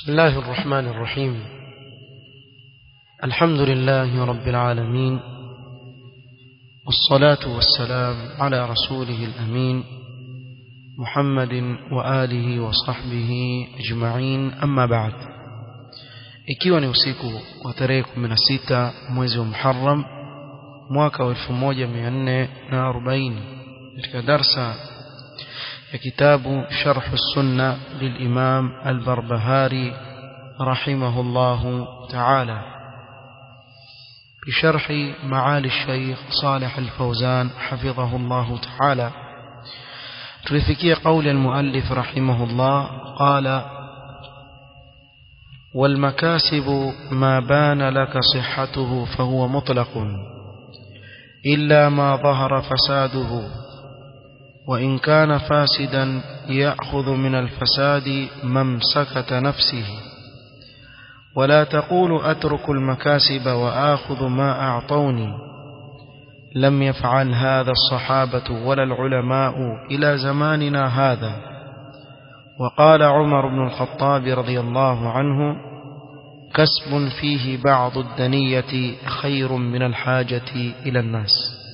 بسم الله الرحمن الرحيم الحمد لله رب العالمين والصلاة والسلام على رسوله الأمين محمد وآله وصحبه أجمعين أما بعد ikiwa ni usiku wa tarehe 16 mwezi wa Muharram mwaka wa 1440 katika darsa ya kitabu Sharh Sunna للإمام البربهاري رحمه الله تعالى بشرح معالي الشيخ صالح الفوزان حفظه الله تعالى تلفكي قول المؤلف رحمه الله قال والمكاسب ما بان لك صحته فهو مطلق إلا ما ظهر فساده وإن كان فاسدا يأخذ من الفساد ممسكة نفسه ولا تقول أترك المكاسب وآخذ ما أعطوني لم يفعل هذا الصحابة ولا العلماء إلى زماننا هذا وقال عمر بن الخطاب رضي الله عنه كسب فيه بعض الدنية خير من الحاجة إلى الناس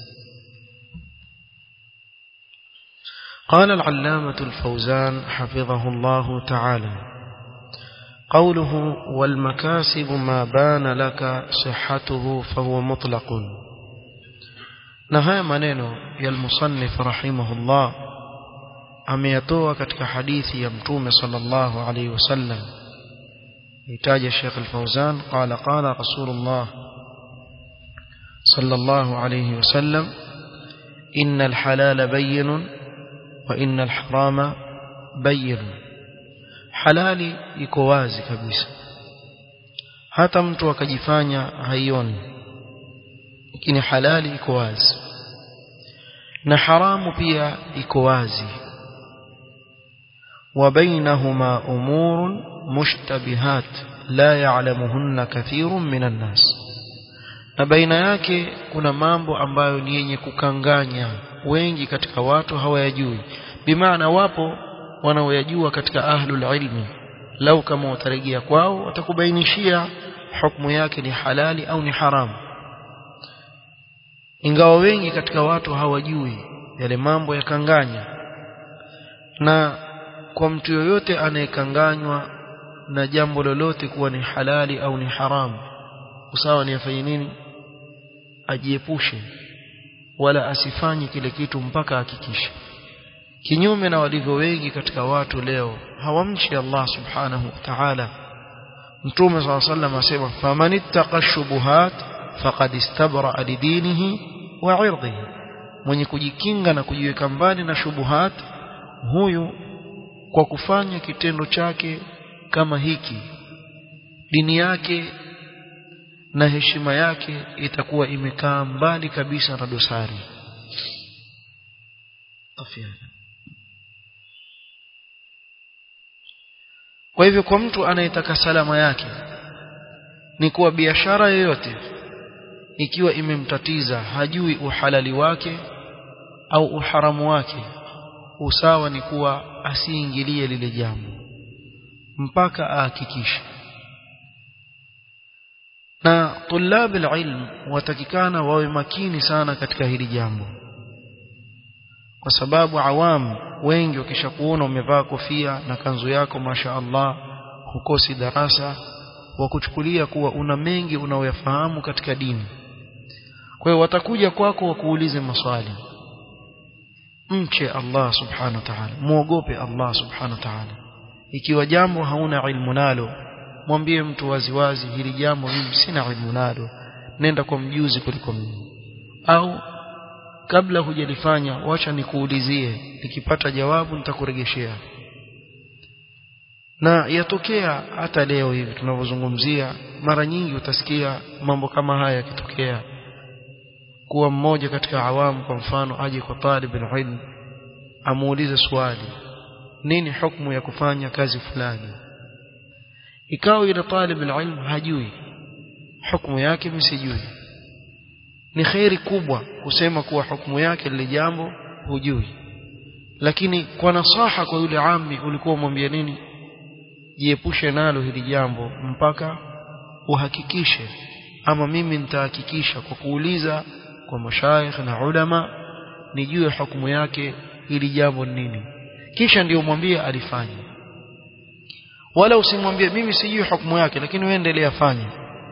قال العلامة الفوزان حفظه الله تعالى قوله والمكاسب ما بان لك صحته فهو مطلق نهاية maneno ya المصنف رحمه الله ameyatoa katika hadithi ya mtume sallallahu alayhi wasallam itaja Sheikh Al-Fauzan qala qala Rasulullah sallallahu alayhi wasallam innal halala bayyinun wa innal harama bayyinun halali iko wazi kabisa hata mtu akajifanya haioni lakini halali iko wazi na haramu pia iko wazi وبينهما أمور مشتبهات لا يعلمهن كثير من الناس na baina yake kuna mambo ambayo ni yenye kukanganya wengi katika watu hawayajui bimaana wapo wanaoyajua katika ahlul ilmi lau kama watarejea kwao watakubainishia hukumu yake ni halali au ni haramu ingawa wengi katika watu hawajui yale mambo yakanganya na kwa mtu yoyote anayekanganywa na jambo lolote kuwa ni halali au ni haramu usawa ni afanye nini ajiepushe wala asifanye kile kitu mpaka hakikishe kinyume na walivyo wengi katika watu leo hawamchi Allah subhanahu wa ta'ala mtume swalla sallam asema faman ittaqa shubuhat faqad istabra lidinihi wa 'irdihi mwenye kujikinga na kujiweka mbali na shubuhat huyu kwa kufanya kitendo chake kama hiki dini yake na heshima yake itakuwa imekaa mbali kabisa na dosari afya kwa hivyo kwa mtu anayetaka salama yake ni kuwa biashara yoyote ikiwa imemtatiza hajui uhalali wake au uharamu wake usawa ni kuwa asiingilie lile jambo mpaka ahakikishe na tulab alilm watakikana wawe makini sana katika hili jambo kwa sababu awam wengi wakishakuona umevaa kofia na kanzu yako masha Allah hukosi darasa wa kuchukulia kuwa una mengi unaoyafahamu katika dini kwa hiyo watakuja kwako wakuulize maswali mche Allah subhanahu wa ta'ala muogope Allah subhanahu wa ta'ala ikiwa jambo hauna ilmu nalo mwambie mtu waziwazi hili jambo mimi sina ilmu nalo nenda kwa mjuzi kuliko mimi au kabla hujalifanya wacha nikuulizie nikipata jawabu nitakuregeshea na yatokea hata leo hivi tunavyozungumzia mara nyingi utasikia mambo kama haya yakitokea kuwa mmoja katika awamu kwa mfano aje kwa talib ilm amuulize swali nini hukumu ya kufanya kazi fulani ikawa ile talib ilm hajui hukumu yake msijui ni khairi kubwa kusema kuwa hukumu yake lile jambo hujui lakini kwa nasaha kwa yule ammi ulikuwa umwambia nini jiepushe nalo hili jambo mpaka uhakikishe ama mimi nitahakikisha kwa kuuliza kwa mashaikh na ulama nijue hukumu yake hili jambo ni nini kisha ndio mwambie alifanye wala usimwambie mimi sijui hukumu yake lakini wewe endelea fanya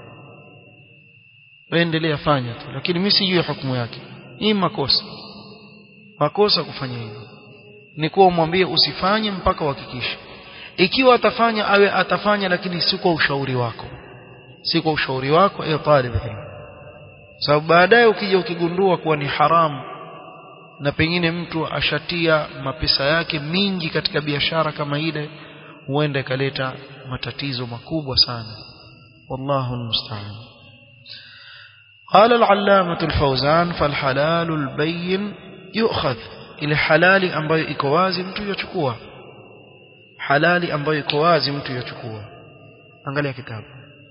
wewe endelea fanya tu lakini mimi sijui hukumu yake hii makosa makosa kufanya hivyo ni kuwa umwambie usifanye mpaka uhakikishe ikiwa atafanya awe atafanya lakini si kwa ushauri wako si kwa ushauri wako ewe talib ilm sababu baadaye ukija ukigundua kuwa ni haramu na pengine mtu ashatia mapesa yake mingi katika biashara kama ile huenda ikaleta matatizo makubwa sana wallahu almusta'an قال العلامة الفوزان فالحلال البين يؤخذ ile halali ambayo iko wazi mtu yachukua halali ambayo iko wazi mtu yachukua angalia kitabu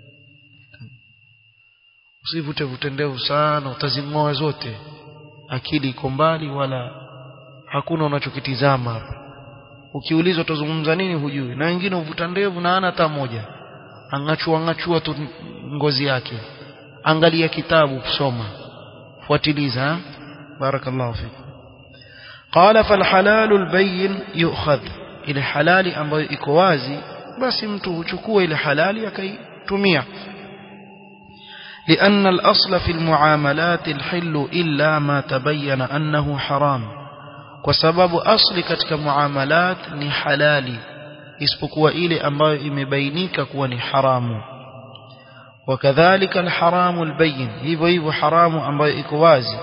usivute vute ndevu sana utazing'oa zote akili iko mbali wala hakuna unachokitizama hapa ukiulizwa utazungumza nini hujui na wengine uvuta ndevu na ana hata moja angachua angachua tu ngozi yake angalia kitabu kusoma fuatiliza barakallahu fikum qala fal halalul bayyin yu'khadh ile halali ambayo iko wazi basi mtu huchukua ile halali akaitumia لأن الأصل في المعاملات الحل إلا ما تبين أنه حرام وسبب أصل كتك معاملات ni halali isipokuwa ile ambayo imebainika kuwa ni haramu وكذلك الحرام البين hivyo hivyo haramu ambayo iko wazi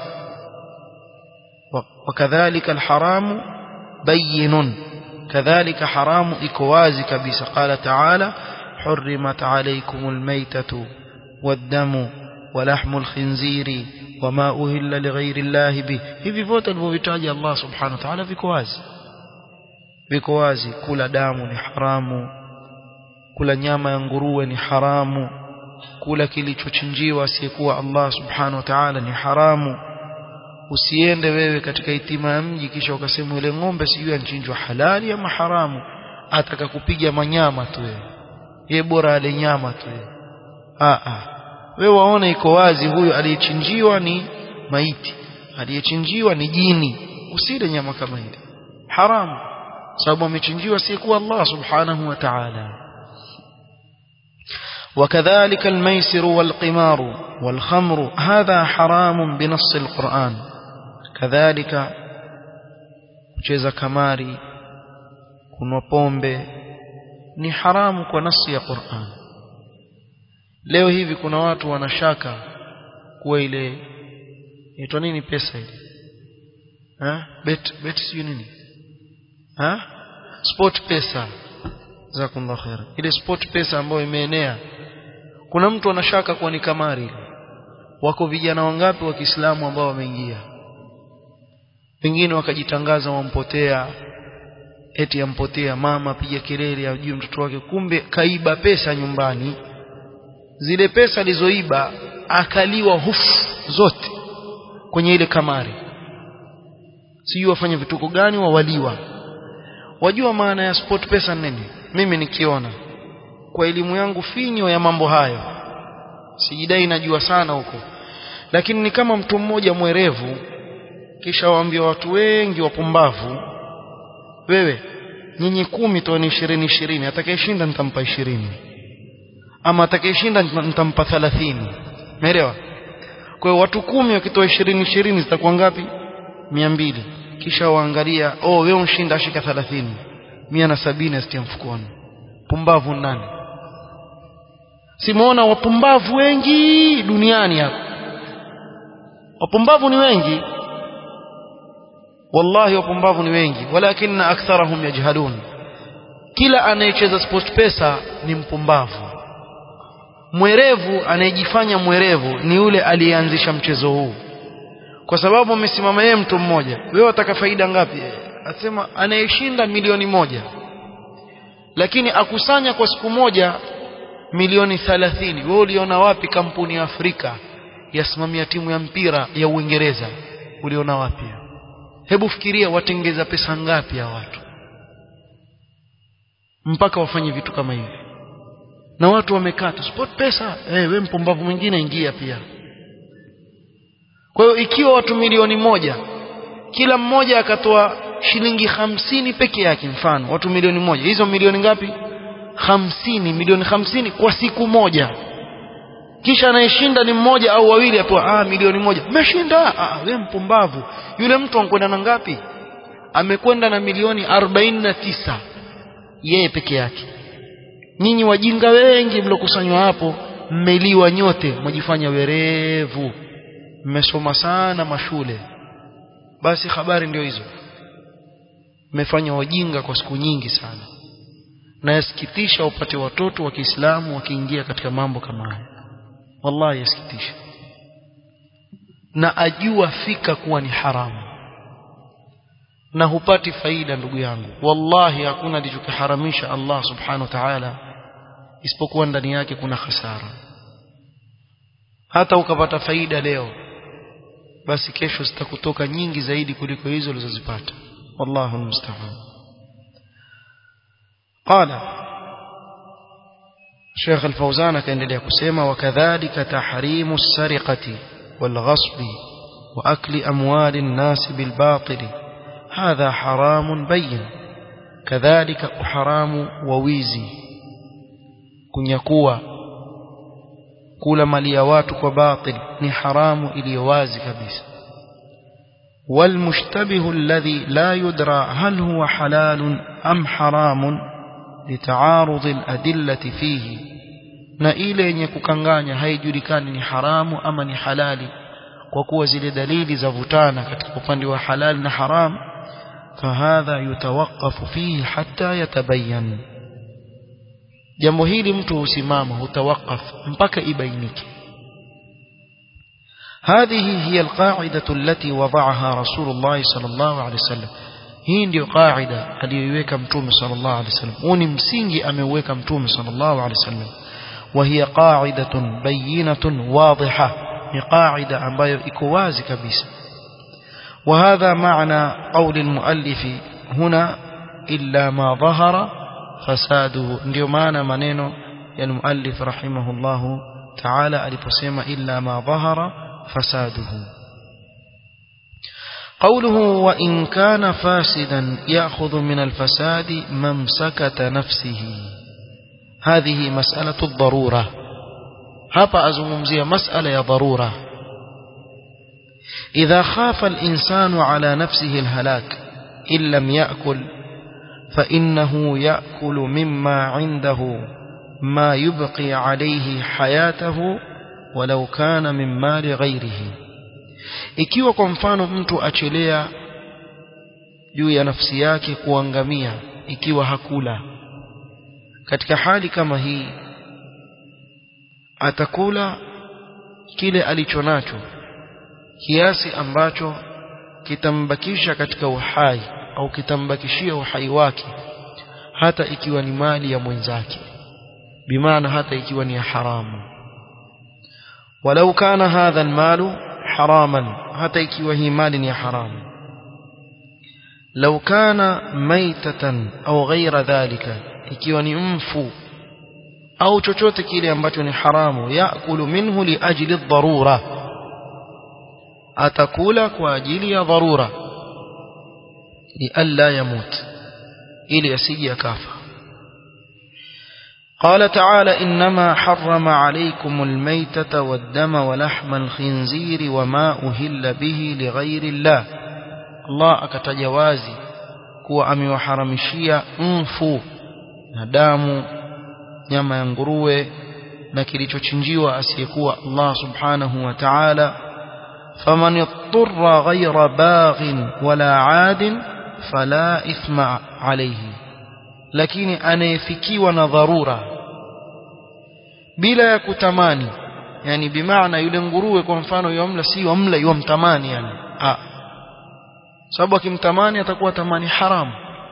وكذلك الحرام بين كذلك حرام iko wazi kabisa قال تعالى حرمت عليكم الميتة والدم ولحم الخنزير وما أهل لغير الله به hivi vyote alivyovitaja Allah subhanahu wa ta'ala viko wazi viko wazi kula damu ni haramu kula nyama ya nguruwe ni haramu kula kilichochinjiwa asiyekuwa Allah subhanahu wa ta'ala ni haramu usiende wewe katika itima ya mji kisha ukasema ile ng'ombe sijui anchinjwa halali ama haramu ataka kupiga manyama tu wewe ye bora ale nyama tu wewe a a wewe waona iko wazi huyu aliyechinjiwa ni maiti aliyechinjiwa ni jini usile nyama kama ile haramu sababu amechinjiwa si kuwa Allah subhanahu wa ta'ala وكذلك الميسر والقمار والخمر هذا حرام بنص القرآن كذلك kucheza kamari kunwa pombe ni haramu kwa nasi ya Qur'an leo hivi kuna watu wanashaka kuwa ile inaitwa nini pesa ile ha bet bet sio nini ha sport pesa jazakumullahu khair ile sport pesa ambayo imeenea kuna mtu anashaka kuwa ni kamari wako vijana wangapi wa Kiislamu ambao wameingia wengine wakajitangaza wampotea eti ampotea mama piga kelele ajue mtoto wake kumbe kaiba pesa nyumbani zile pesa alizoiba akaliwa hufu zote kwenye ile kamari sijui wafanye vituko gani wawaliwa wajua maana ya sport pesa nini mimi nikiona kwa elimu yangu finyo ya mambo hayo sijidai najua sana huko lakini ni kama mtu mmoja mwerevu kisha waambia watu wengi wapumbavu wewe nyinyi kumi toani ishirini ishirini atakayeshinda nitampa ishirini ama atakayeshinda nitampa thalathini umeelewa kwa hiyo watu kumi wakitoa ishirini ishirini zitakuwa ngapi mia mbili kisha waangalia oh wewe unshinda ashika thalathini mia na sabini asitia mfukoni pumbavu nani simuona wapumbavu wengi duniani hapa wapumbavu ni wengi wallahi wapumbavu ni wengi walakinna aktharahum yajhalun kila anayecheza sport pesa ni mpumbavu mwerevu anayejifanya mwerevu ni yule aliyeanzisha mchezo huu kwa sababu amesimama yeye mtu mmoja wewe wataka faida ngapi asema anayeshinda milioni moja lakini akusanya kwa siku moja milioni 30 wewe uliona wapi kampuni ya Afrika yasimamia timu ya mpira ya Uingereza uliona wapi hebu fikiria watengeza pesa ngapi ya watu mpaka wafanye vitu kama hivi na watu wamekata sport pesa eh we mpumbavu mwingine ingia pia kwa hiyo ikiwa watu milioni moja kila mmoja akatoa shilingi hamsini peke yake mfano watu milioni moja hizo milioni ngapi hamsini milioni hamsini kwa siku moja kisha anayeshinda ni mmoja au wawili apewa ah milioni moja umeshinda ah wewe mpumbavu yule mtu ankwenda na ngapi amekwenda na milioni 49 yeye peke yake nyinyi wajinga wengi mlokusanywa hapo mmeliwa nyote mwajifanya werevu mmesoma sana mashule basi habari ndio hizo mmefanya wajinga kwa siku nyingi sana na yasikitisha upate watoto wa Kiislamu wakiingia katika mambo kama haya wallahi yasikitisha na ajua fika kuwa ni haramu na hupati faida ndugu yangu wallahi hakuna alichokiharamisha Allah subhanahu wa ta'ala isipokuwa ndani yake kuna hasara hata ukapata faida leo basi kesho zitakutoka nyingi zaidi kuliko hizo ulizozipata wallahu almusta'an qala Sheikh Al-Fauzan akaendelea kusema wakadhalika tahrimu as-sariqati wal-ghasbi wa akli amwali an-nas bil-batil hadha haramun bayyin kadhalika uharamu wa wizi kunyakua kula mali ya watu kwa batil ni haramu iliyo wazi kabisa والمشتبه الذي لا يدرى هل هو حلال أم حرام لتعارض الأدلة فيه na ile yenye kukanganya haijulikani ni haramu ama ni halali kwa kuwa zile dalili zavutana katika upande wa halali na haram fahadha yutawaqqafu fihi hatta yatabayyan jambo hili mtu husimama hutawakaf mpaka ibainike هذه هي القاعدة التي وضعها رسول الله صلى الله عليه وسلم hii ndio qaida aliyoiweka mtume sallallahu alaihi wasallam huu ni msingi ameuweka mtume sallallahu alaihi wasallam وهي قاعدة بينة واضحة ni qaida ambayo iko wazi kabisa وهذا معنى قول المؤلف هنا إلا ما ظهر فساده ndio maana maneno ya المؤلف رحمه الله تعالى aliposema إلا ما ظهر فساده قوله وإن كان فاسدا يأخذ من الفساد ممسكة نفسه هذه مسألة الضرورة hapa azungumzia masala ya dharura إذا خاف الإنسان على نفسه الهلاك إن لم يأكل فإنه يأكل مما عنده ما يبقي عليه حياته ولو كان من مال غيره ikiwa kwa mfano mtu achelea juu ya nafsi yake kuangamia ikiwa hakula katika hali kama hii atakula kile alichonacho kiasi ambacho kitambakisha katika uhai au kitambakishia uhai wake hata ikiwa ni mali ya mwenzake bimaana hata ikiwa ni ya haramu walau kana hadha almalu haraman hata ikiwa hii mali ni ya haramu lau kana maitatan au ghaira dhalika ikiwa ni mfu au chochote kile ambacho ni haramu yakulu minhu liajli dharura atakula kwa ajili ya dharura lialla yamut ili asije akafa قال تعالى إنما حرم عليكم الميتة والدم ولحم الخنزير وما أهل به لغير الله الله أكتجوازي kuwa amewaharamishia mfu na damu nyama ya nguruwe na kilichochinjiwa asiyekuwa Allah subhanahu wa ta'ala faman yattara ghayra baghin wala 'adin fala ithma alayhi lakini anayefikiwa na dharura bila ya kutamani yani bimaana yule nguruwe kwa mfano yomla si yomla yomtamani yani ah sababu akimtamani atakuwa tamani haramu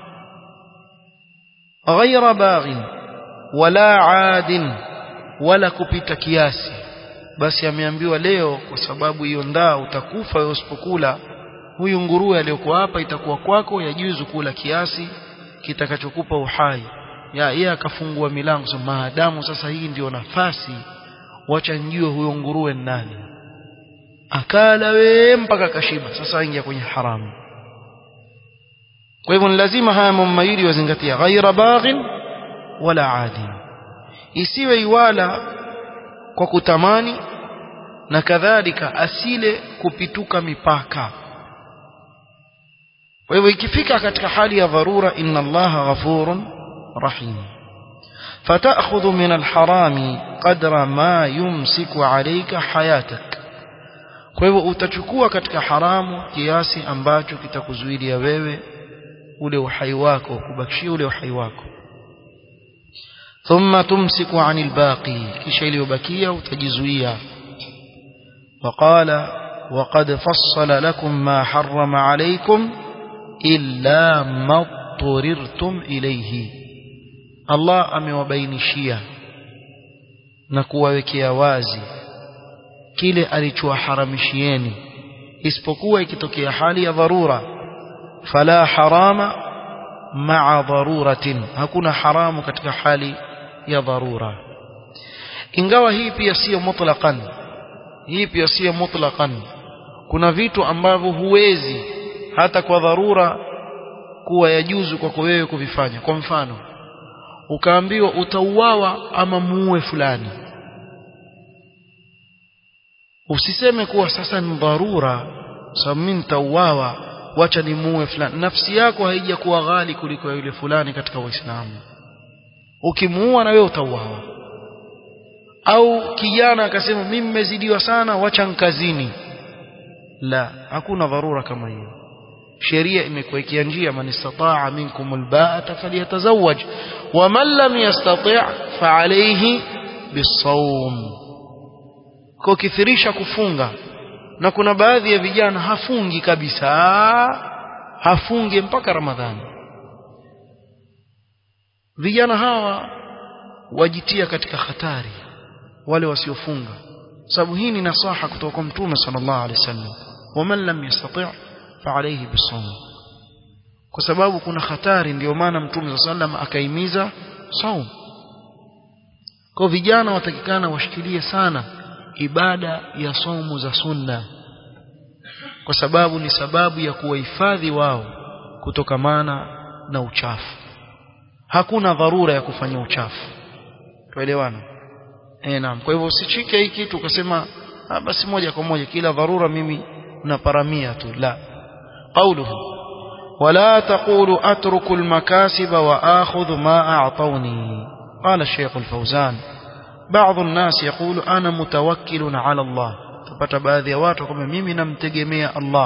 ghayra baghin wala adin wala kupita kiasi basi ameambiwa leo kwa sababu hiyo ndaa utakufa wewe usipokula huyu nguruwe aliyokuwa hapa itakuwa kwako yajuzu kula kiasi kitakachokupa uhai ya yeye akafungua milango so maadamu sasa hii ndio nafasi wacha njue huyo nguruwe ni nani akala we mpaka kashiba sasa aingia kwenye haramu kwa hivyo ni lazima haya mambo mawili wazingatia ghaira baghin wala adi isiwe iwala kwa kutamani na kadhalika asile kupituka mipaka kwa hivyo ikifika katika hali ya dharura inna allaha ghafurun rahim فتأخذ من الحرام قدر ما يمسك عليك حياتك kwa hivyo utachukua katika haramu kiasi ambacho kitakuzuilia wewe ule uhai wako kubakishia ule uhai wako thumma tumsiku anil baqi kisha iliyobakia utajizuia وقال وقد فصل لكم ما حرم عليكم إلا ما اضطررتم إليه Allah amewabainishia na kuwawekea wazi kile alichowaharamishieni isipokuwa ikitokea hali ya dharura fala harama ma'a daruratin hakuna haramu katika hali ya dharura ingawa hii pia sio mutlaqan hii pia sio mutlaqan kuna vitu ambavyo huwezi hata kwa dharura kuwa yajuzu kwako wewe kuvifanya kwa mfano ukaambiwa utauawa ama muue fulani usiseme kuwa sasa ni dharura sababu mimi nitauawa wacha nimuue fulani nafsi yako haijakuwa ghali kuliko ya yule fulani katika Uislamu ukimuua na wewe utauawa au kijana akasema mimi nimezidiwa sana wacha nkazini la hakuna dharura kama hiyo sheria imekuwekea njia man istataa minkum alba'ata falyatazawwaj wa man lam yastati' fa alayhi bisawm kwa kithirisha kufunga na kuna baadhi ya vijana hafungi kabisa hafungi mpaka ramadhani vijana hawa wajitia katika hatari wale wasiofunga sababu hii ni nasaha kutoka kwa mtume sallallahu alaihi wasallam waman lam yastati' fa alayhi bisawm kwa sababu kuna hatari ndio maana mtume sallallahu akaimiza saum kwa vijana watakikana washikilie sana ibada ya somu za sunna kwa sababu ni sababu ya kuwahifadhi wao kutokamana na uchafu hakuna dharura ya kufanya uchafu tuelewana eh naam kwa hivyo usichike hii kitu ukasema ah, basi moja kwa moja kila dharura mimi naparamia tu la qawluhu ولا تقول أترك المكاسب وآخذ ما أعطوني قال الشيخ الفوزان بعض الناس يقول أنا متوكل على الله تبت baadhi ya watu kwamba mimi namtegemea Allah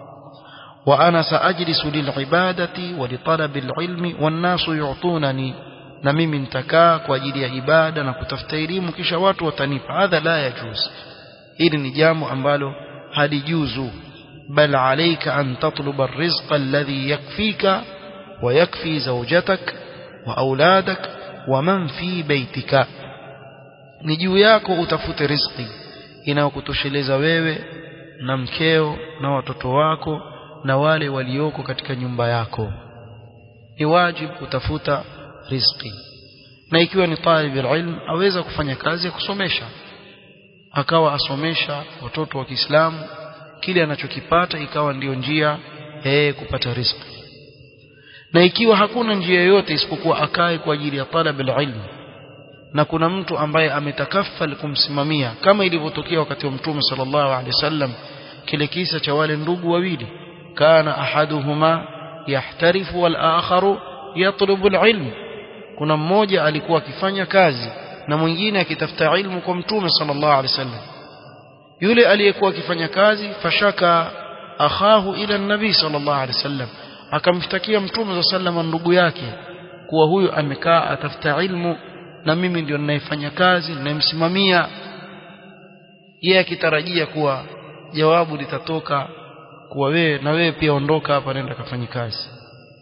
wa ana saajlisu lilibadati wa litalabi alilmi wan nasu yu'tunani na mimi nitakaa kwa ajili ya ibada na kutafuta elimu kisha watu watanipa hadha la yajuz hili ni jambo ambalo halijuzu bal alayka an tatluba arrizqa alladhi yakfika wa yakfi zawjatak wa auladak wa man fi baytika ni juu yako utafute riziki inayokutosheleza wewe na mkeo na watoto wako na wale walioko katika nyumba yako ni wajibu kutafuta riziki na ikiwa ni talib ilm aweza kufanya kazi ya kusomesha akawa asomesha watoto wa Kiislamu kile anachokipata ikawa ndiyo njia yeye kupata riziki na ikiwa hakuna njia yoyote isipokuwa akae kwa ajili ya talab ilm na kuna mtu ambaye ametakafal kumsimamia kama ilivyotokea wakati wa mtume sallallahu alaihi wasallam kile kisa cha wale ndugu wawili kana ahaduhuma yahtarifu wal akharu yatlubu alilm kuna mmoja alikuwa akifanya kazi na mwingine akitafuta ilmu kwa mtume sallallahu alaihi wasallam yule aliyekuwa akifanya kazi fashaka akhahu ila nabii sallallahu alaihi wasallam akamshtakia mtume sallallahu alaihi wasallam ndugu yake kuwa huyu amekaa atafuta ilmu na mimi ndio ninayefanya kazi ninayemsimamia yeye akitarajia kuwa jawabu litatoka kuwa wewe na wewe pia ondoka hapa nenda kafanye kazi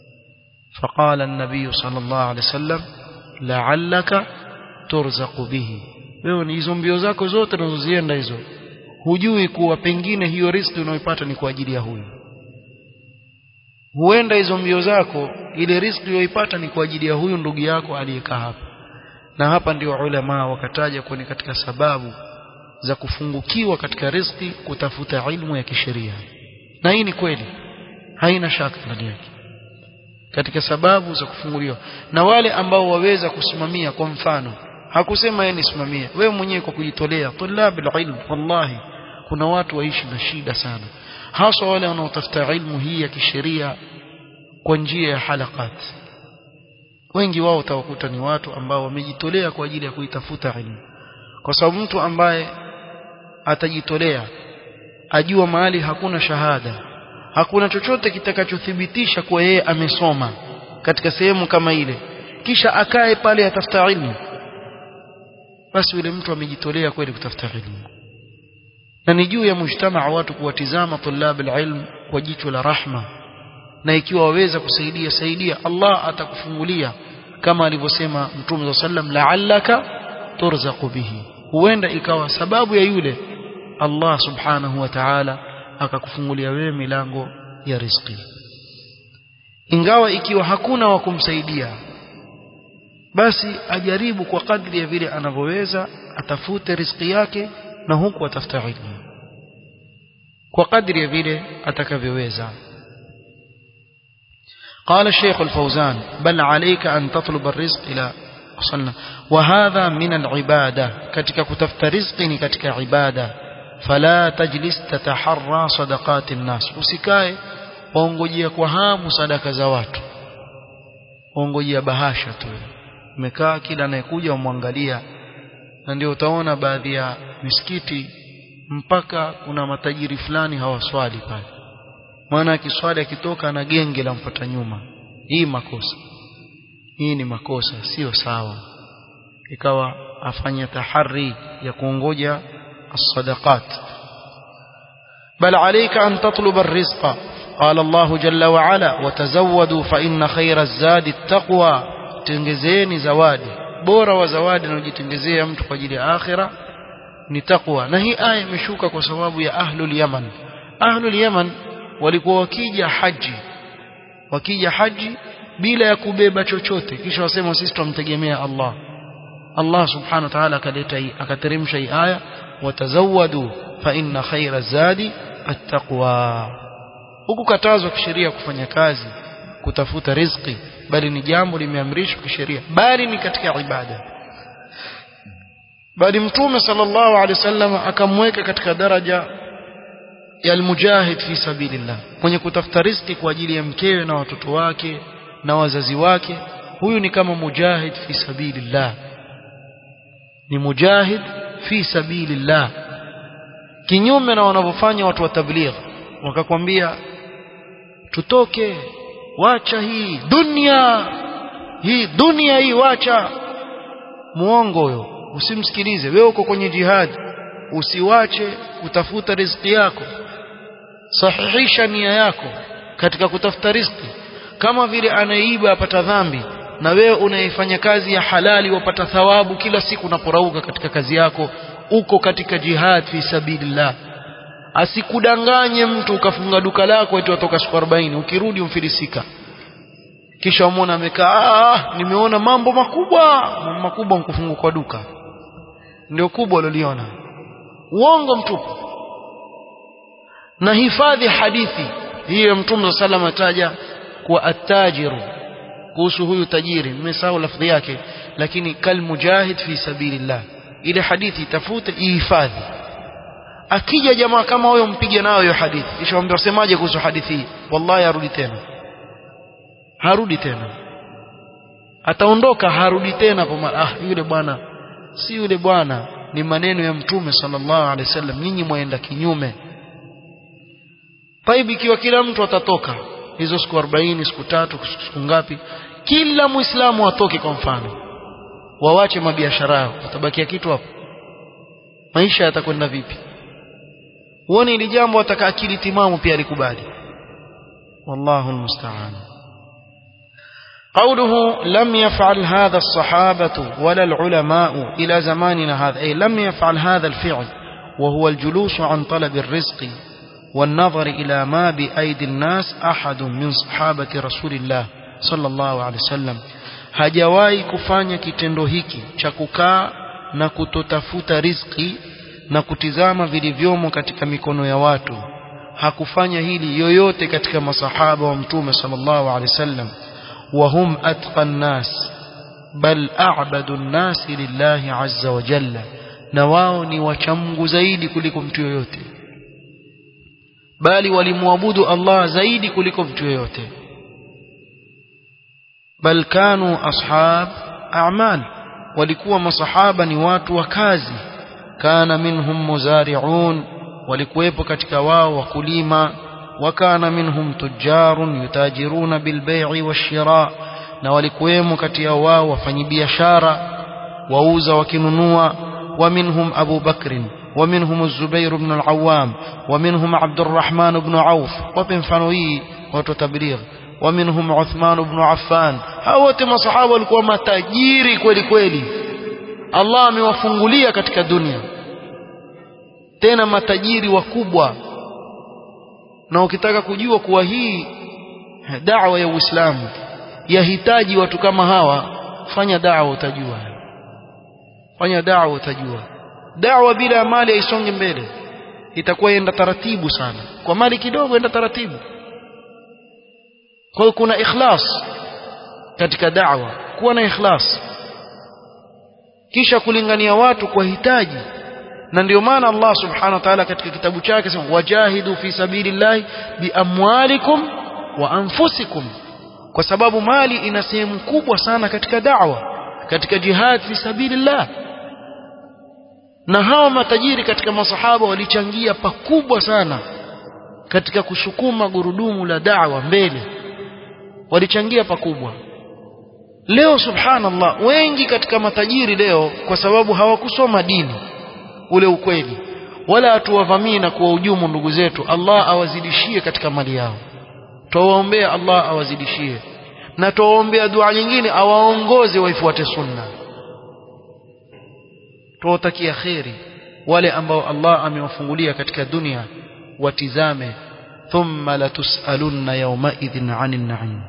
فقال النبي صلى الله عليه وسلم لعلك ترزق به wewe ni hizo mbio zako zote unazozienda hizo hujui kuwa pengine hiyo riziki unayoipata ni kwa ajili ya huyu huenda hizo mbio zako ile riziki uyoipata ni kwa ajili ya huyu ndugu yako aliyekaa hapa na hapa ndio ulama wakataja kuwa ni katika sababu za kufungukiwa katika riziki kutafuta ilmu ya kisheria na hii ni kweli haina shaka ndani yake katika sababu za kufunguliwa na wale ambao waweza kusimamia kwa mfano hakusema yeye nisimamie wewe mwenyewe kwa kujitolea tulabul ilm wallahi kuna watu waishi na shida sana hasa wale wanaotafuta ilmu hii ya kisheria kwa njia ya halakat wengi wao utawakuta ni watu ambao wamejitolea kwa ajili ya kuitafuta ilmu kwa sababu mtu ambaye atajitolea ajua mahali hakuna shahada hakuna chochote kitakachothibitisha kuwa yeye amesoma katika sehemu kama ile kisha akae pale atafuta ilmu basi yule mtu amejitolea kweli kutafuta ilmu na ni juu ya mujtamaa watu kuwatizama tulab alilm kwa jicho la rahma na ikiwa waweza kusaidia saidia Allah atakufungulia kama alivyosema Mtume sallam la'allaka turzaqu bihi huenda ikawa sababu ya yule Allah subhanahu wa ta'ala akakufungulia wewe milango ya riziki ingawa ikiwa hakuna wa kumsaidia basi ajaribu kwa kadri ya vile anavyoweza atafute riziki yake na huku atafuta ilmu kwa kadri ya vile atakavyoweza قال الشيخ الفوزان بل عليك أن تطلب الرزق إلى وصلنا وهذا من العبادة كتك كتفت رزقني كتك عبادة فلا تجلس تتحرى صدقات الناس usikae waongojea kwa hamu sadaka za watu waongojea bahasha tu umekaa kila anayekuja umwangalia na ndio utaona baadhi ya misikiti mpaka kuna matajiri fulani hawaswali pale maana akiswali akitoka na genge la mfuata nyuma hii makosa hii ni makosa sio sawa ikawa afanya tahari ya kuongoja الصدقات بل عليك أن تطلب الرزق قال الله جل وعلا وتزودوا فإن خير الزاد التقوى تنجزيني زوادي بورا وزوادي نجتنجزيه mtu kwa ajili ya akhira ni taqwa na hii aya imeshuka kwa sababu ya ahlul yaman ahlul yaman walikuwa wakija haji wakija haji bila ya kubeba chochote kisha wasema sisi tumtegemea Allah Allah subhanahu wa ta'ala akaleta hii akateremsha hii aya watazawadu fa inna khayra zadi attaqwa huku katazwa kisheria kufanya kazi kutafuta riziki bali ni jambo limeamrishwa kisheria bali ni katika ibada bali mtume sallallahu alaihi wasallam akamweka katika daraja ya almujahid fi sabilillah mwenye kutafuta riziki kwa ajili ya mkewe na watoto wake na wazazi wake huyu ni kama mujahid fi sabilillah ni mujahid fi sabilillah kinyume na wanavyofanya watu wa tabligh wakakwambia tutoke wacha hii dunia hii dunia hii wacha muongo huyo usimsikilize wewe uko kwenye jihad usiwache kutafuta riziki yako sahihisha nia yako katika kutafuta riziki kama vile anaiba apata dhambi na wewe unaifanya kazi ya halali wapata thawabu kila siku unaporauka katika kazi yako uko katika jihad fi sabilillah asikudanganye mtu ukafunga duka lako eti watoka siku 40 ukirudi umfilisika kisha umwona amekaa ah, nimeona mambo makubwa mambo makubwa mkufunga kwa duka ndio kubwa uliliona uongo mtupu na hifadhi hadithi hiyo mtume sallam ataja kuwa attajiru kuhusu huyu tajiri nimesahau lafdhi yake lakini kal mujahid fi sabilillah ile hadithi tafute ihifadhi akija jamaa kama huyo mpige nayo hiyo hadithi kisha mwambie usemaje kuhusu hadithi hii wallahi arudi tena harudi tena ataondoka harudi tena kwa ah yule bwana si yule bwana ni maneno ya mtume sallallahu alaihi wasallam nyinyi mwaenda kinyume Taibi ikiwa kila mtu atatoka hizo siku 40 siku tatu siku ngapi kila muislamu atoke kwa mfano wawache mabiashara yao utabakia kitu hapo maisha yatakwenda vipi uone ili jambo ataka akili timamu pia alikubali wallahu almusta'an قوله لم يفعل هذا الصحابة ولا العلماء إلى زماننا هذا أي لم يفعل هذا الفعل وهو الجلوس عن طلب الرزق والنظر إلى ما بأيدي الناس أحد من صحابة رسول الله sallallahu alaihi wasallam hajawahi kufanya kitendo hiki cha kukaa na kutotafuta riziki na kutizama vilivyomo katika mikono ya watu hakufanya hili yoyote katika masahaba wa mtume sallallahu alaihi wasallam wa hum atqan nas bal a'badu an-nas lillahi azza wa jalla na wao ni wachamgu zaidi kuliko mtu yoyote bali walimwabudu Allah zaidi kuliko mtu yoyote bal kanu ashab a'mal walikuwa masahaba ni watu wa kazi kana minhum muzari'un walikuwepo katika wao wakulima wakana minhum tujarun yutajiruna bilbai'i washira na walikuwemo kati ya wao wafanyibiashara wauza wakinunua ومنهم أبو بكر ومنهم الزبير بن العوام ومنهم عبد الرحمن بن عوف وبن فنوي وتتبليغ ومنهم عثمان بن عفان هاوte masahaba walikuwa matajiri kweli kweli Allah amewafungulia katika dunia tena matajiri wakubwa na ukitaka kujua kuwa hii da'wa ya Uislamu yahitaji watu kama hawa fanya da'wa utajua fanya da'wa utajua da'wa bila mali haisongi mbele itakuwa enda taratibu sana kwa mali kidogo enda taratibu kwa hiyo kuna ikhlas katika da'wa kuwa na ikhlas kisha kulingania watu kwa hitaji na ndio maana Allah subhanahu wa ta'ala katika kitabu chake sema wajahidu fi sabilillahi biamwalikum wa anfusikum kwa sababu mali ina sehemu kubwa sana katika da'wa katika jihad fi sabilillah na hawa matajiri katika masahaba walichangia pakubwa sana katika kusukuma gurudumu la da'wa mbele walichangia pakubwa leo subhanallah wengi katika matajiri leo kwa sababu hawakusoma dini ule ukweli wala hatuwavamii na kuwahujumu ndugu zetu Allah awazidishie katika mali yao tuwaombea Allah awazidishie na tuwaombea dua nyingine awaongoze waifuate sunna tuwatakia kheri wale ambao Allah amewafungulia katika dunia watizame thumma latusalunna yawmaidhin 'anil na'im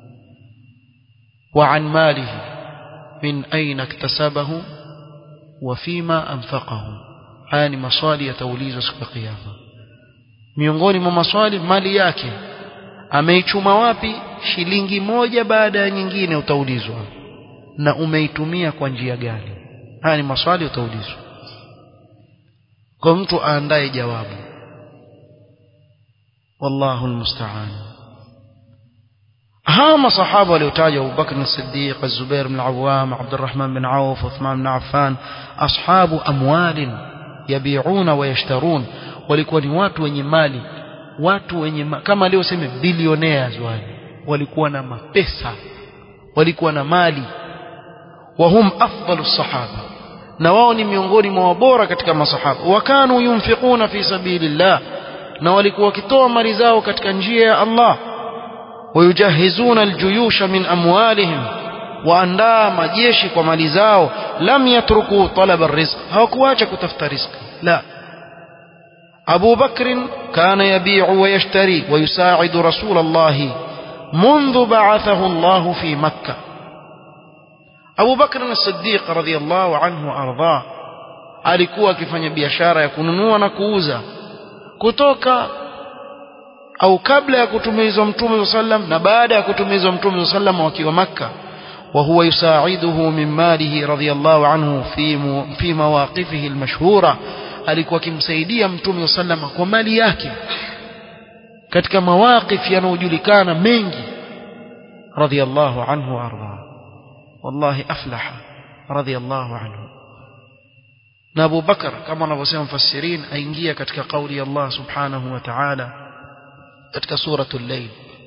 wa 'an malihi min aina iktasabahu wa fima anfaqahu haya ni maswali yataulizwa siku ya kiyama miongoni mwa maswali mali yake ameichuma wapi shilingi moja baada ya nyingine utaulizwa na umeitumia kwa njia gani haya ni maswali utaulizwa kwa mtu aandae jawabu wallahu almusta'an hawa masahaba waliotajwa Abu Bakr as-Siddiq Az-Zubair bin Awwam Abdurrahman bin Auf Uthman bin Affan ashabu amwalin yabi'una wa yashtarun walikuwa ni watu wenye mali watu wenye ma kama leo sema billionaires wale walikuwa na mapesa walikuwa na mali wahum afdalu sahaba na wao ni miongoni mwa wabora katika masahaba wakanu yunfiquna fi sabilillah na walikuwa wakitoa mali zao katika njia ya Allah wayujahizuna aljuyusha min amwalihim waandaa majeshi kwa mali zao lam yatruku talaba rizq hawakuacha kutafuta riziki la أبو بكر كان يبيع ويشتري ويساعد رسول الله منذ بعثه الله في مكة أبو بكر الصديق رضي الله عنه وأرضاه alikuwa akifanya biashara ya kununua na kuuza kutoka au kabla ya kutumizwa mtume sallam na baada ya kutumizwa mtume sallam wakiwa makka wa huwa yusaiduhu min malihi radiyallahu anhu fi fi mawaqifihi almashhura alikuwa akimsaidia mtume sallama kwa mali yake katika mawaqif yanayojulikana mengi radiyallahu anhu arda wallahi aflaha radiyallahu anhu na Abu Bakar kama wanavyosema mfasirin aingia katika kauli ya Allah subhanahu wa ta'ala katika suratul layl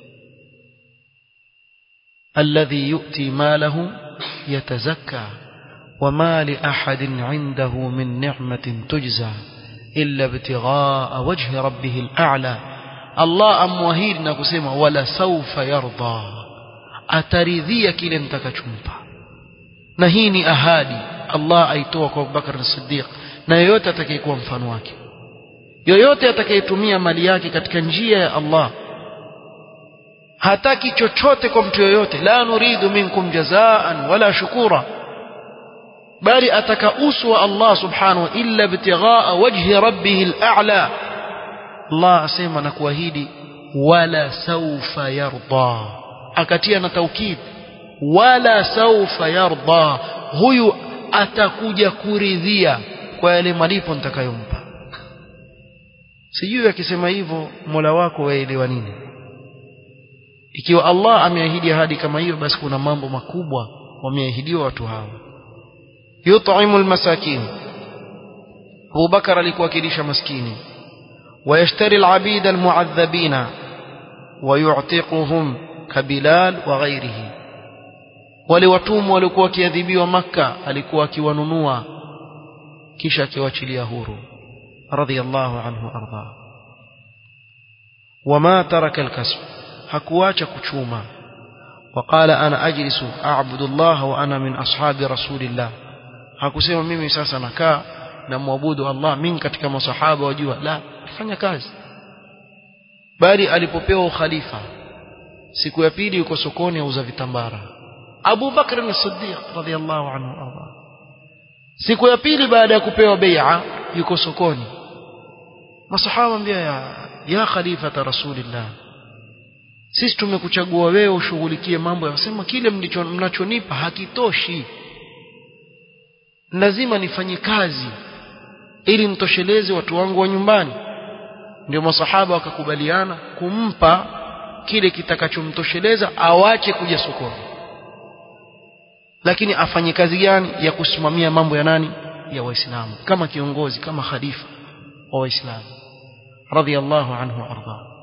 alladhi yu'ti malahu yatazakka وما لأحد عنده من نعمة تجزى إلا ابتغاء وجه ربه الأعلى الله أموهيد نكسيما ولا سوف يرضى أتريذي كلا انتكشمبا نهيني أهادي الله أيتوك أبو بكر الصديق na yoyote atakayekuwa mfano wake yoyote atakayetumia mali yake katika njia ya Allah hataki chochote kwa mtu yoyote la nuridu minkum jazaan wala shukura bali ataka uso wa Allah subhanahu illa ibtighaa wajhi rabbih al-a'la Allah asema na kuahidi wala saufa yarda akatia na taukid wala saufa yarda huyu atakuja kuridhia kwa yale malipo nitakayompa sijui akisema hivyo Mola wako waelewa nini ikiwa Allah ameahidi ahadi kama hiyo basi kuna mambo makubwa wameahidiwa watu hawa yut'imu almasakin Abu Bakar alikuwa akilisha maskini ويشتري العبيد المعذبين ويعتقهم كبلال وغيره wale watumwa walikuwa wakiadhibiwa maka alikuwa akiwanunua kisha akiwachilia huru radhiyallahu anhu arda wama taraka alkasb hakuacha kuchuma وقال انا اجلس اعبد الله وانا من اصحاب رسول الله hakusema mimi sasa nakaa na muabudu Allah mimi katika masahaba wajua la fanya kazi bali alipopewa ukhalifa siku ya pili yuko sokoni auza vitambara Abu Bakr as-Siddiq radhiyallahu anhu arda siku ya pili baada ya kupewa bai'a yuko sokoni masahaba ambia ya ya khalifata rasulillah sisi tumekuchagua wewe ushughulikie mambo yasema kile mlicho mnachonipa hakitoshi lazima nifanye kazi ili nitosheleze watu wangu wa nyumbani ndio masahaba wakakubaliana kumpa kile kitakachomtosheleza awache kuja sokoni lakini afanye kazi gani ya kusimamia mambo ya nani ya waislamu kama kiongozi kama khalifa wa waislamu radiyallahu anhu arda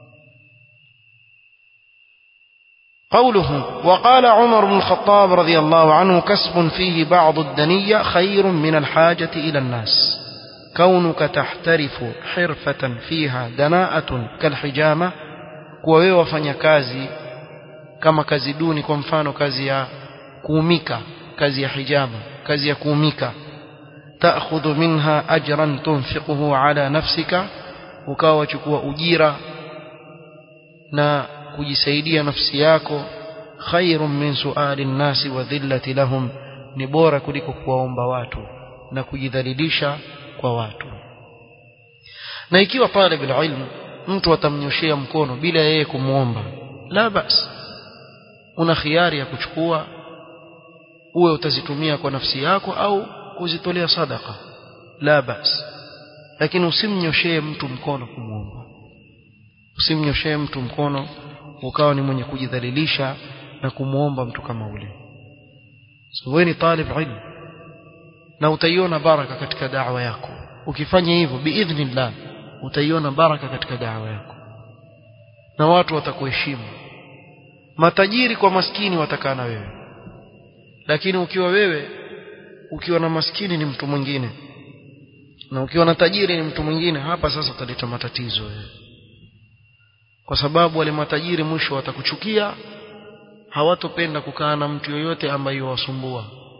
قوله وقال عمر بن الخطاب رضي الله عنه كسب فيه بعض الدنية خير من الحاجة إلى الناس كونك تحترف حرفة فيها دناءة كالحجامة kuwa wafanya kazi kama kazi duni kwa mfano kazi ya kuumika kazi ya hijama kazi ya kuumika taakhudhu minha ajran tunfiquhu ala nafsika ukawa wachukua ujira na kujisaidia nafsi yako khairun min suali nnasi wa dhillati lahum ni bora kuliko kuwaomba watu na kujidhalilisha kwa watu na ikiwa talib ilmu mtu atamnyoshea mkono bila yeye kumwomba la bas una khiari ya kuchukua uwe utazitumia kwa nafsi yako au kuzitolea sadaka la bas lakini usimnyoshee mtu mkono kumwomba usimnyoshee mtu mkono ukawa ni mwenye kujidhalilisha na kumwomba mtu kama ule so wewe ni talib ilmu na utaiona baraka katika da'wa yako ukifanya hivyo biidhnillah utaiona baraka katika da'wa yako na watu watakuheshimu matajiri kwa maskini watakaa na wewe lakini ukiwa wewe ukiwa na maskini ni mtu mwingine na ukiwa na tajiri ni mtu mwingine hapa sasa utaleta matatizo wewe kwa sababu wale matajiri mwisho watakuchukia hawatopenda kukaa na mtu yoyote ambaye wasumbua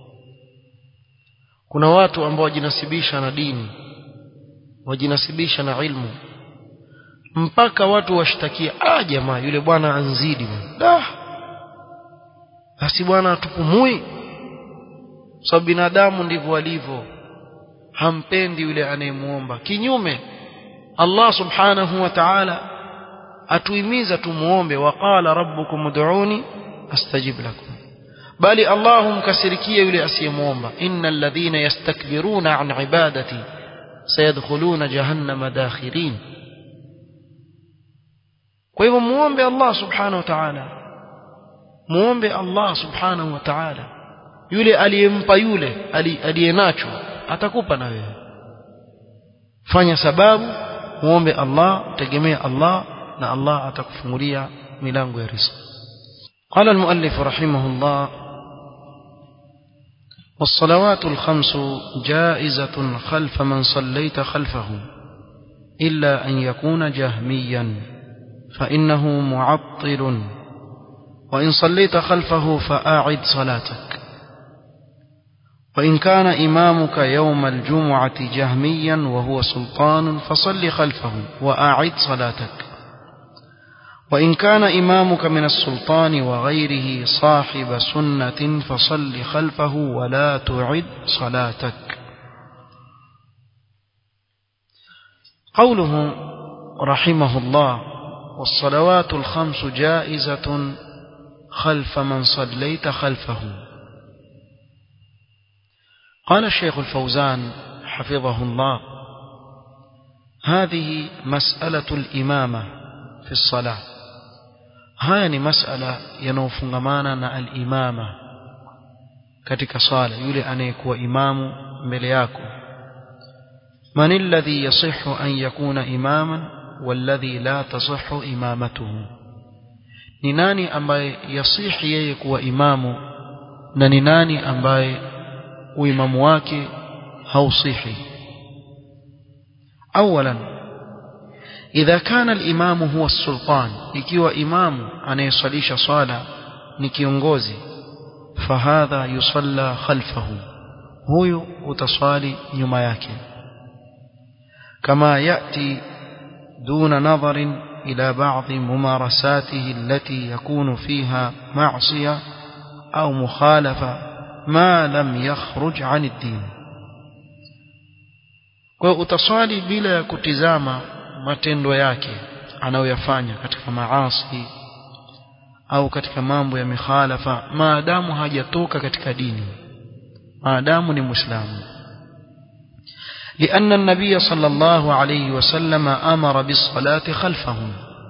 kuna watu ambao wajinasibisha na dini wajinasibisha na ilmu mpaka watu washtakia ah jamaa yule bwana anzidi da basi bwana atupumui sababu binadamu ndivyo walivyo hampendi yule anayemuomba kinyume Allah subhanahu wa ta'ala atuhimiza tumuombe waqala rabbukum ud'uni astajib lakum bali Allah humkasirikia yule asiyemuomba innal ladhina yastakbiruna an ibadati sayadkhuluna jahannama dakhirin kwa hivyo muombe Allah subhanahu wa ta'ala muombe Allah subhanahu wa ta'ala yule aliyempa yule aliyenacho atakupa na wewe fanya sababu muombe Allah tegemea Allah na Allah atakufungulia milango ya riziki قال المؤلف رحمه الله والصلوات الخمس جائزة خلف من صليت خلفه إلا أن يكون جهميا فإنه معطل وإن صليت خلفه فأعد صلاتك وإن كان إمامك يوم الجمعة جهميا وهو سلطان فصل خلفه وأعد صلاتك وإن كان إمامك من السلطان وغيره صاحب سنة فصل خلفه ولا تعد صلاتك قوله رحمه الله والصلوات الخمس جائزة خلف من صليت خلفه قال الشيخ الفوزان حفظه الله هذه مسألة الإمامة في الصلاة haya ni masala yanayofungamana na al-imama katika swala yule anayekuwa imamu mbele yako man alladhi yasihhu an yakuna imaman walladhi la tasihhu imamatuhu ni nani ambaye yasihi yeye kuwa imamu na ni nani ambaye uimamu wake hausihi awalan إذا كان الإمام هو السلطان ikiwa imamu anayesalisha swala ni kiongozi fahadha yusalla khalfahu huyu utaswali nyuma yake kama yati دون نظر إلى بعض ممارساته التي يكون فيها معصية أو مخالفة ما لم يخرج عن الدين وأتصالي بلا كتزامة matendo yake anayoyafanya katika maasi au katika mambo ya mikhalafa maadamu hajatoka katika dini maadamu ni muislamu لأن النبي صلى الله عليه وسلم أمر بالصلاة خلفهم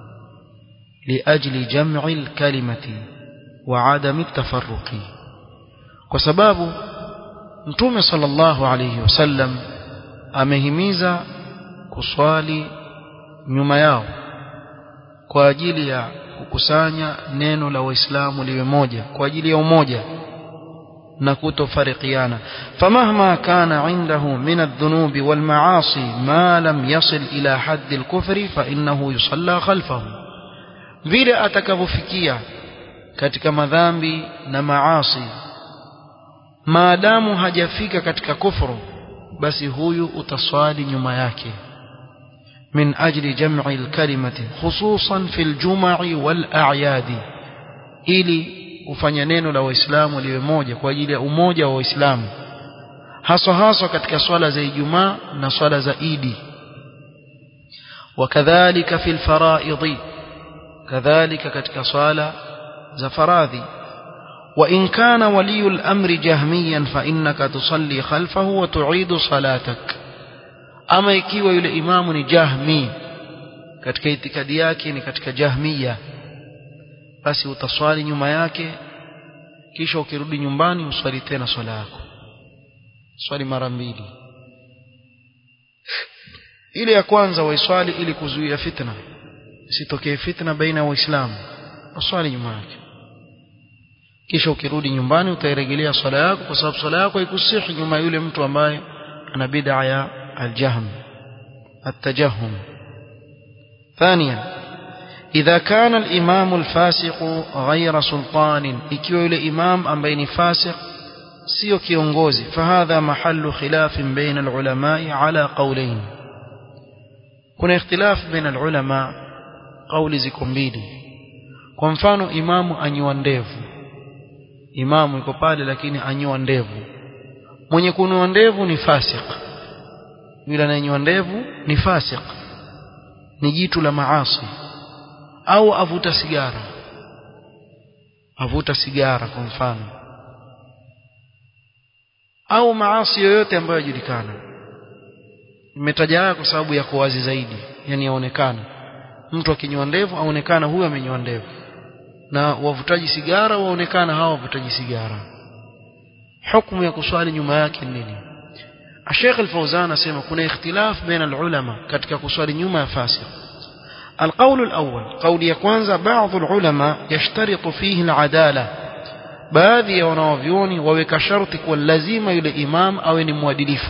لأجل جمع الكلمة وعدم التفرق وسباب نتوم صلى الله عليه وسلم أمهميز كصالي nyuma yao kwa ajili ya kukusanya neno la waislamu liwe moja kwa ajili ya umoja na kutofarikiana famahma kana indahu min adh-dhunubi wal ma'asi ma lam yasil ila hadd al-kufri fa innahu yusalla khalfahu vile atakavyofikia katika madhambi na maasi maadamu hajafika katika kufuru basi huyu utaswali nyuma yake من أجل جمع الكلمة خصوصا في الجمع والأعياد ili ufanye neno la waislamu liwe moja kwa ajili ya umoja wa waislamu haswa haswa katika swala za Ijumaa na swala za Idi wakadhalika fil faraidhi kadhalika katika swala za faradhi wa in kana waliyul amri jahmiyan fa innaka tusalli khalfahu wa tu'idu salatak ama ikiwa yule imamu ni jahmi katika itikadi yake ni katika jahmiya basi utaswali nyuma yake kisha ukirudi nyumbani uswali tena swala yako swali mara mbili ile ya kwanza waiswali ili kuzuia fitna isitokee fitna baina ya waislamu uswali nyuma yake kisha ukirudi nyumbani utairejelea swala yako kwa sababu swala yako haikusihi nyuma yule mtu ambaye ana bid'a ya الجهم التجهم ثانيا إذا كان الإمام الفاسق غير سلطان ikiwa yule imam ambaye ni fasiq sio kiongozi fahadha mahallu khilaf baina alulama ala qawlayn kuna ikhtilaf baina alulama qawli ziko mbili kwa mfano imamu anyoa ndevu imamu yuko pale lakini anyoa ndevu mwenye kunyoa ndevu ni fasik yule anayenyoa ndevu ni fasik ni jitu la maasi au avuta sigara avuta sigara kwa mfano au maasi yoyote ambayo yajulikana nimetaja haya kwa sababu yako wazi zaidi yani yaonekana mtu akinyoa ndevu aonekana huyu amenyoa ndevu na wavutaji sigara waonekana hawa wavutaji sigara hukumu ya kuswali nyuma yake nini الشيخ الفوزان اسمع كنا اختلاف بين العلماء katika kuswali nyuma ya fasik القول الأول قول يكوانزا بعض العلماء يشترط فيه العدالة baadhi ya wanawavyoni waweka sharti kuwa lazima yule imam awe ni mwadilifu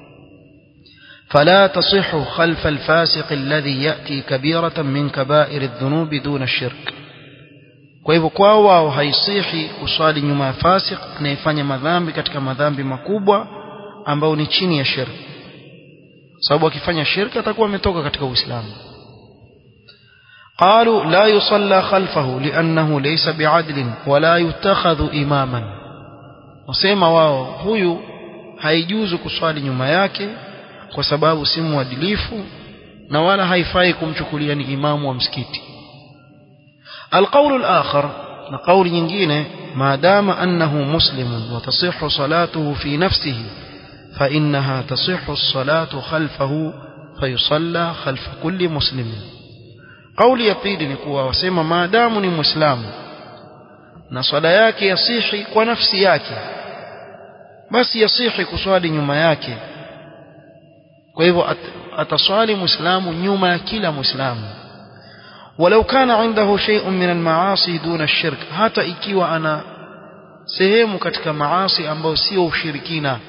فلا تصح خلف الفاسق الذي يأتي كبيرة من كبائر الذنوب دون الشرك kwa hivyo kwao wao haisihi kuswali nyuma ya fasik anayefanya madhambi katika madhambi makubwa ambao ni chini ya shirki sababu akifanya shirki atakuwa ametoka katika Uislamu قالوا لا يصلى خلفه لأنه ليس بعدل ولا يتخذ إماما wasema wao huyu haijuzu kuswali nyuma yake kwa sababu si mwadilifu na wala haifai kumchukulia ni imamu wa msikiti القول الآخر قول nyingine ما دام أنه مسلم وتصح صلاته في نفسه فإنها تصح الصلاة خلفه فيصلى خلف كل مسلم قول يقيد نكوا وسيما ما دام ni muislamu na swala yake yasihi kwa nafsi yake basi yasihi kuswali nyuma yake kwa hivyo ataswali muislamu nyuma ya kila muislamu ولو كان عنده شيء من المعاصي دون الشرك hata ikiwa ana sehemu katika maasi ambayo sio ushirikina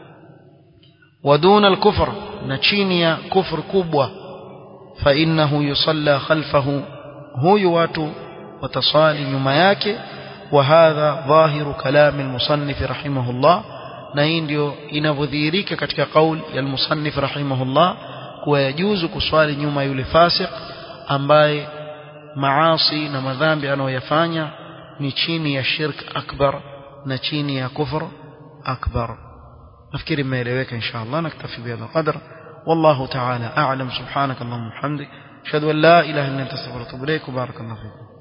ودون الكفر na chini ya kufur kubwa فإنه يصلى خلفه huyu watu wataswali nyuma yake وهذا ظاهر كلام المصنف رحمه الله na hii ndio inavyodhihirika katika kaul ya المصنف رحمه الله kuwa yajuzu kuswali nyuma yule fasik ambaye maasi na madhambi anayoyafanya ni chini ya shirk akbar na chini ya kufr akbar nafikiri imeeleweka insha Allah naktafi bihadha qadr والله تعالى أعلم سبحانك اللهم وبحمدك أشهد أن لا إله إلا أنت أستغفرك وأتوب إليك وبارك الله فيكم